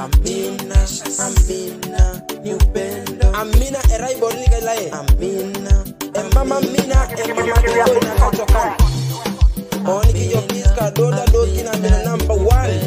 Amina, Amina, ni upendo. Amina erai borlika ilae. Amina, e mama Amina, e mama Dodo na katokan. Oni kijo kiska doda doki na mina number one.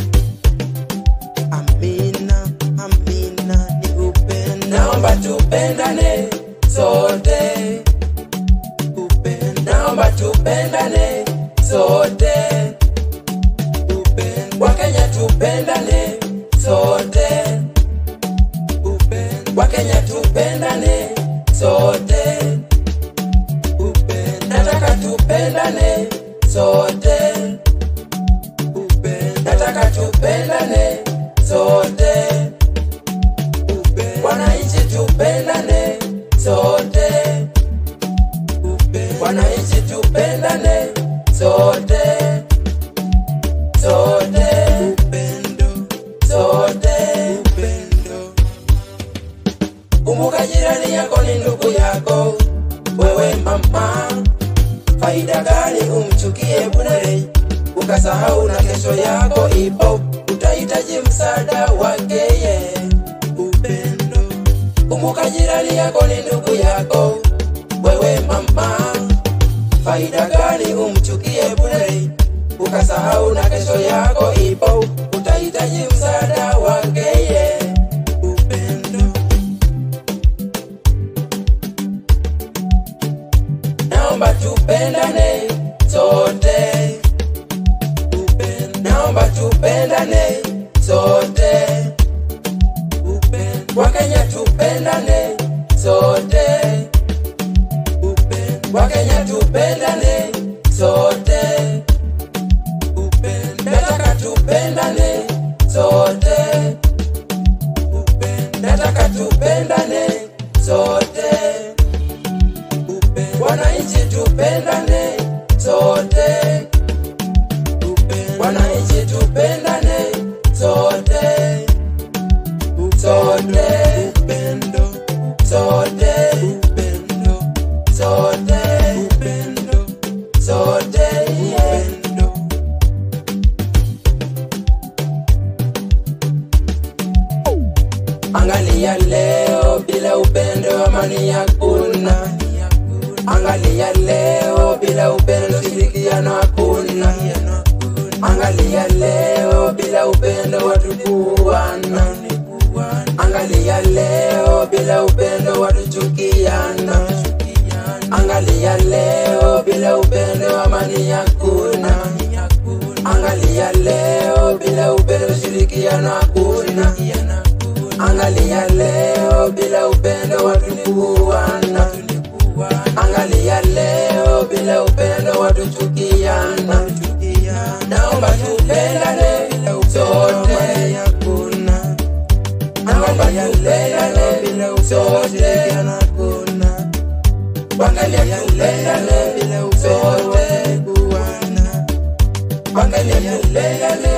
Amina, Amina, ni upendo. Naomba tupendane sote. Upendo. Naomba tupendane sote. Upendo. Wakenya tupendane sote. Upendo. Wakenya tupendane sote. Upendo. Nataka tupendane sote. Upendo. Nataka tupendane sote. Upendo. Wananchi tupendane sote. Upendo. Wananchi tupendane sote. Sote. Upendo. Sote. Upendo. Kumbuka jirani yako ni ndugu yako, wewe mama. Faida gani umchukie bure, ukasahau na kesho yako ipo, utahitaji msaada wake ye. Upendo. Kumbuka jirani yako ni ndugu yako, wewe mama. Faida gani umchukie bure, ukasahau na kesho yako ipo, utahitaji msaada wake ye. Upendo. Naomba tupendane sote. Upendo. Naomba tupendane sote. Upendo. Wakenya tupendane sote. Upendo. Wakenya tupendane sote. Upendo. Nataka tupendane sote. Upendo. Nataka tupendane sote. Upendo. Wananchi tupendane sote. Upendo. Wananchi tupendane sote. Sote. Upendo. Sote. Upendo. Sote. Upendo. Sote. Upendo. Angalia leo bila upendo amani hakuna. Angalia leo bila upendo shirikiano hakuna. Angalia leo bila upendo watu kuuana. Angalia leo bila upendo watu chukiana. Angalia leo bila upendo amani hakuna. Angalia leo bila upendo shirikiano hakuna. Angalia leo bila upendo watu kuuana. Angalia leo bila upendo watu chukiana. Naomba tupendane sote. Naomba tupendane sote. Angalia tupendane sote. Angalia tupendane